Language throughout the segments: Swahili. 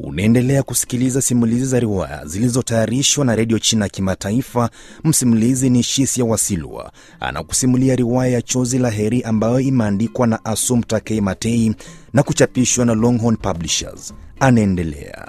Unaendelea kusikiliza simulizi za riwaya zilizotayarishwa na redio China ya Kimataifa. Msimulizi ni Shisia Wasilwa, anakusimulia riwaya ya Chozi la Heri ambayo imeandikwa na Assumpta K. Matei na kuchapishwa na Longhorn Publishers. Anaendelea.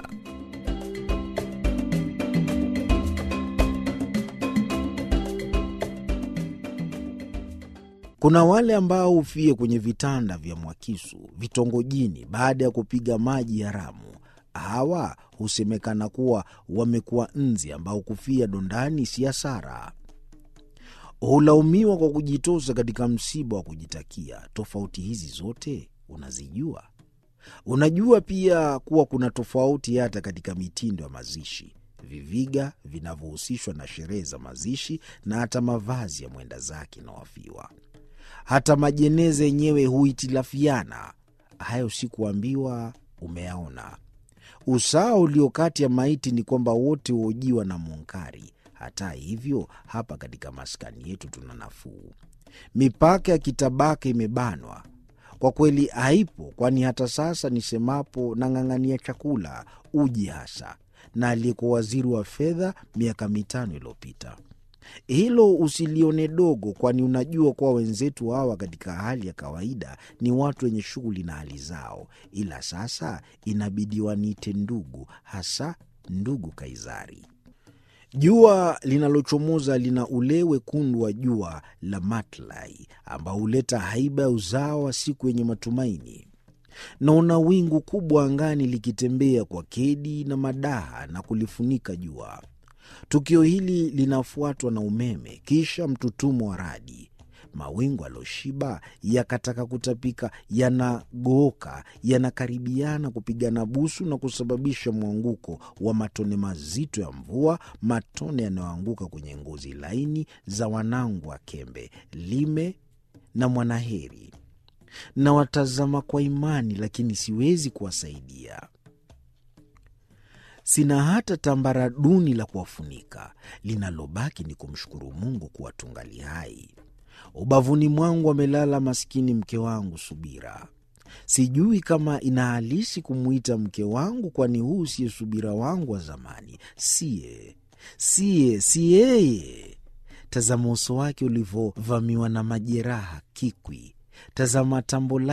Kuna wale ambao hufie kwenye vitanda vya Mwakisu vitongojini baada ya kupiga maji haramu. Hawa husemekana kuwa wamekuwa nzi ambao kufia dondani si hasara. Hulaumiwa kwa kujitosa katika msiba wa kujitakia. Tofauti hizi zote unazijua? Unajua pia kuwa kuna tofauti hata katika mitindo ya mazishi, viviga vinavyohusishwa na sherehe za mazishi na hata mavazi ya mwenda zake na wafiwa. Hata majeneza yenyewe huhitilafiana. Hayo si kuambiwa, umeyaona. Usawa ulio kati ya maiti ni kwamba wote huojiwa na munkari. Hata hivyo, hapa katika maskani yetu tuna nafuu. Mipaka ya kitabaka imebanwa kwa kweli, haipo, kwani hata sasa nisemapo nang'ang'ania chakula, uji hasa, na aliyekuwa waziri wa fedha miaka mitano iliyopita. Hilo usilione dogo, kwani unajua kuwa wenzetu hawa katika hali ya kawaida ni watu wenye shughuli na hali zao, ila sasa inabidi waniite ndugu, hasa ndugu Kaizari. Jua linalochomoza lina ule wekundu wa jua la matlai ambao huleta haiba ya uzao wa siku yenye matumaini. Naona wingu kubwa angani likitembea kwa kedi na madaha na kulifunika jua. Tukio hili linafuatwa na umeme, kisha mtutumo wa radi. Mawingu aloshiba yakataka kutapika, yanagooka, yanakaribiana kupigana busu na kusababisha mwanguko wa matone mazito ya mvua, matone yanayoanguka kwenye ngozi laini za wanangu wa Kembe, Lime na Mwanaheri. Nawatazama kwa imani, lakini siwezi kuwasaidia. Sina hata tambara duni la kuwafunika. Linalobaki ni kumshukuru Mungu kuwa tungali hai. Ubavuni mwangu amelala maskini mke wangu Subira. Sijui kama inahalisi kumwita mke wangu, kwani huu siye Subira wangu wa zamani. Siye, siye, si yeye. Tazama uso wake ulivyovamiwa na majeraha kikwi. Tazama tambo